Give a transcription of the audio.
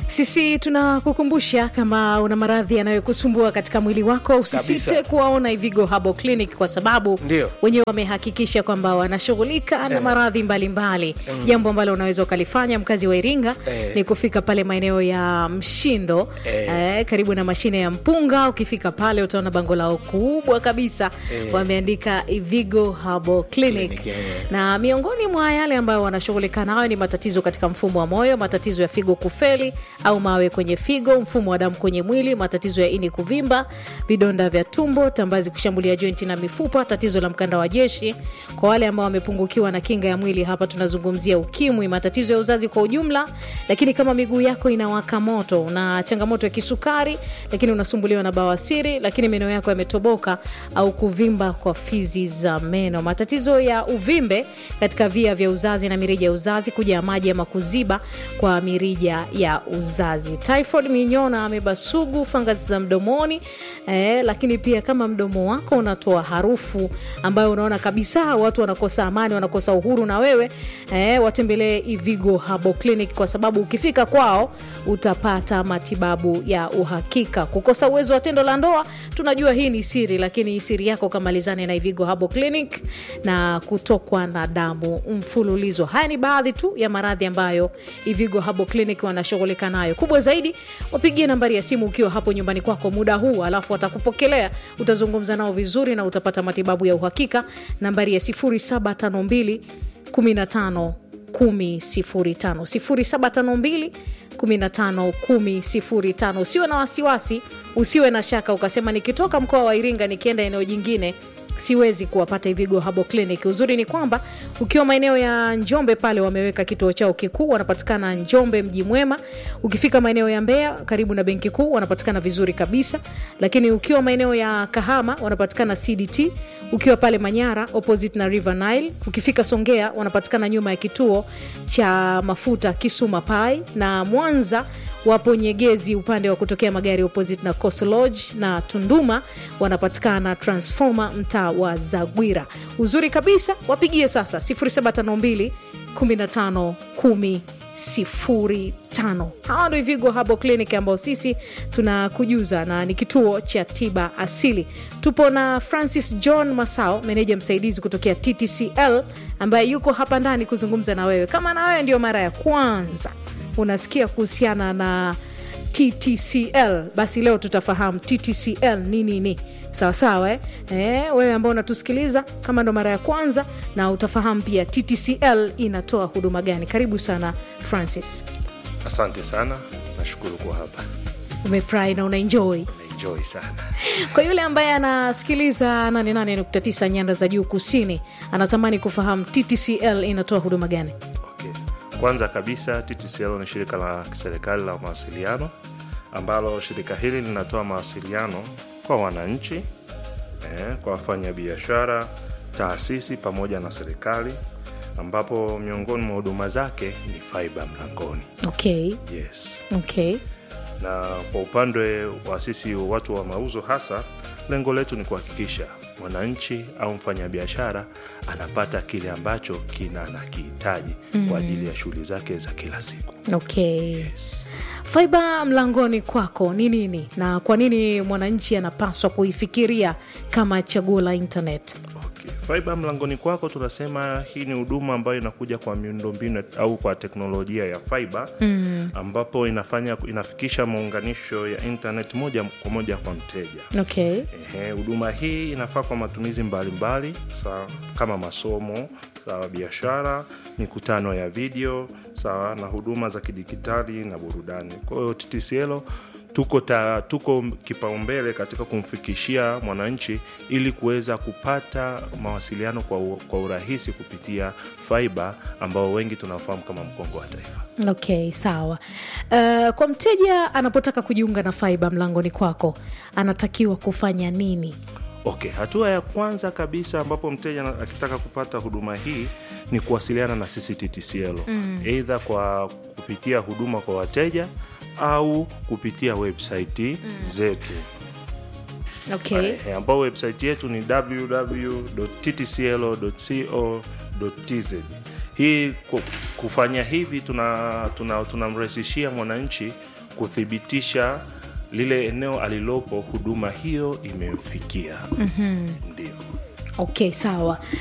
Sisi tunakukumbusha kama una maradhi yanayokusumbua katika mwili wako, usisite Kabisa. kuwaona Ivigo Herbal Clinic kwa sababu Ndio. wenyewe wamehakikisha kwamba wanashughulika na maradhi mbalimbali. Jambo ambalo unaweza ukalifanya mkazi wa Iringa Eh. ni kufika pale maeneo ya Mshindo Eh. eh, karibu na mashine ya mpunga. Ukifika pale utaona bango lao kubwa kabisa Eh. wameandika Ivigo Herbal Clinic, Clinic, eh. na miongoni mwa yale ambayo wanashughulika nayo ni matatizo katika mfumo wa moyo, matatizo ya figo kufeli au mawe kwenye figo, mfumo wa damu kwenye mwili, matatizo ya ini kuvimba, vidonda vya tumbo, tambazi kushambulia jointi na mifupa, tatizo la mkanda wa jeshi. Kwa wale ambao wamepungukiwa na kinga ya mwili, hapa tunazungumzia ukimwi, matatizo ya uzazi kwa ujumla. Lakini kama miguu yako inawaka moto, una changamoto ya kisukari, lakini unasumbuliwa na bawasiri, lakini meno yako yametoboka au kuvimba kwa fizi za meno, matatizo ya uvimbe katika via vya uzazi na mirija ya uzazi, kujaa maji ama kuziba kwa mirija ya uzazi, typhoid, minyoo na ameba sugu, fangasi za mdomoni eh, lakini pia kama mdomo wako unatoa harufu ambayo unaona kabisa watu wanakosa amani, wanakosa uhuru na wewe eh, watembelee Ivigo Herbal Clinic kwa sababu ukifika kwao utapata matibabu ya uhakika. Kukosa uwezo wa tendo la ndoa, tunajua hii ni siri, lakini siri yako kamalizane na Ivigo Herbal Clinic na kutokwa na damu mfululizo. Haya ni baadhi tu ya maradhi ambayo Ivigo Herbal Clinic wanashughulika nayo. Kubwa zaidi, wapigie nambari ya simu ukiwa hapo nyumbani kwako muda huu, alafu watakupokelea, utazungumza nao vizuri na utapata matibabu ya uhakika. Nambari ya 0752 15 1005 0752 15 1005. Usiwe na wasiwasi, usiwe na shaka ukasema nikitoka mkoa wa Iringa nikienda eneo jingine siwezi kuwapata Ivigo Herbal Clinic. Uzuri ni kwamba ukiwa maeneo ya Njombe pale wameweka kituo chao kikuu, wanapatikana Njombe mji mwema. Ukifika maeneo ya Mbeya karibu na benki kuu wanapatikana vizuri kabisa, lakini ukiwa maeneo ya Kahama wanapatikana CDT. Ukiwa pale Manyara opposite na River Nile. Ukifika Songea wanapatikana nyuma ya kituo cha mafuta Kisuma Pai, na Mwanza wapo Nyegezi upande wa kutokea magari opposite na Coastal Lodge, na Tunduma wanapatikana Transformer mtaa wa Zagwira. Uzuri kabisa, wapigie sasa 0752 15 10 05. Hawa ndo Ivigo Herbal Clinic ambao sisi tunakujuza na ni kituo cha tiba asili. Tupo na Francis John Masao, meneja msaidizi kutokea TTCL ambaye yuko hapa ndani kuzungumza na wewe. Kama na wewe ndio mara ya kwanza unasikia kuhusiana na TTCL, basi leo tutafahamu TTCL ni nini. Sawa sawa, eh? Eh, wewe ambao unatusikiliza kama ndo mara ya kwanza, na utafahamu pia TTCL inatoa huduma gani. Karibu sana Francis, Asante sana, nashukuru kuwa hapa, umefurahi na unaenjoy. naenjoy sana. Kwa yule ambaye anasikiliza 88.9 nyanda za juu kusini, anatamani kufahamu TTCL inatoa huduma gani? Okay. Kwanza kabisa TTCL ni shirika la kiserikali la mawasiliano ambalo shirika hili linatoa mawasiliano kwa wananchi eh, kwa wafanyabiashara, taasisi pamoja na serikali, ambapo miongoni mwa huduma zake ni fiber mlangoni. Okay, Yes. okay. na kwa upande wa sisi watu wa mauzo hasa lengo letu ni kuhakikisha mwananchi au mfanyabiashara anapata kile ambacho kina anakihitaji kwa ajili ya shughuli zake za kila siku Okay. yes. Faiba mlangoni kwako ni nini na kwa nini mwananchi anapaswa kuifikiria kama chaguo la internet? Okay. Fiber mlangoni kwako tunasema hii ni huduma ambayo inakuja kwa miundombinu au kwa teknolojia ya fiber mm. ambapo inafanya inafikisha maunganisho ya internet moja kwa moja kwa mteja Okay. Ehe, huduma hii inafaa kwa matumizi mbalimbali sawa, kama masomo sawa, biashara, mikutano ya video sawa, na huduma za kidijitali na burudani. Kwa hiyo TTCL tuko, ta, tuko kipaumbele katika kumfikishia mwananchi ili kuweza kupata mawasiliano kwa, u- kwa urahisi kupitia fiber ambao wengi tunafahamu kama mkongo wa taifa. Okay, sawa. Uh, kwa mteja anapotaka kujiunga na Faiba mlangoni kwako anatakiwa kufanya nini? Okay, hatua ya kwanza kabisa ambapo mteja na- akitaka kupata huduma hii ni kuwasiliana na sisi TTCL eidha kwa kupitia huduma kwa wateja au kupitia website zetu Okay. Eh, ambao website yetu ni www.ttcl.co.tz. hii ku- kufanya hivi tunamrahisishia tuna, tunamrahisishia mwananchi kuthibitisha lile eneo alilopo huduma hiyo imemfikia mm-hmm. ndio okay sawa